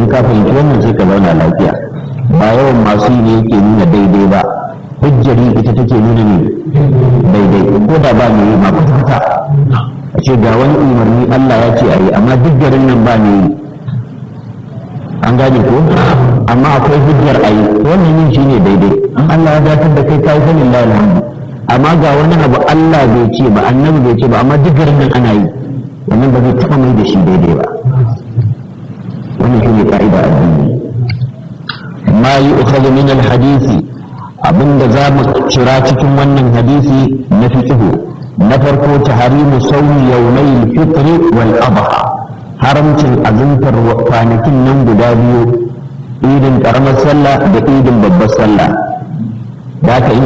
ka fahimci wannan sai ka zauna lafiya ba yawan masu yi ne yake nuna daidai ba hujjari ita take nuna ne daidai ko da ba ne ma kwata a ce ga wani umarni Allah ya ce a yi amma duk garin nan ba ne yi an gane ko amma akwai hujjar a yi wannan yin shi ne daidai Allah ya dakatar da kai kai sanin lalata amma ga wani abu Allah bai ce ba annabi bai ce ba amma duk garin nan ana yi wannan ba zai taɓa mai da shi daidai ba wannan shi ne ka'ida addini ma yi ukhadhu min al-hadisi abinda za mu cira cikin wannan hadisi na fiqhu na farko taharimu sawmi yawmay al-fitr wal adha haramcin azumtar kwanakin nan guda biyu idin karamar sallah da idin babbar sallah da ka in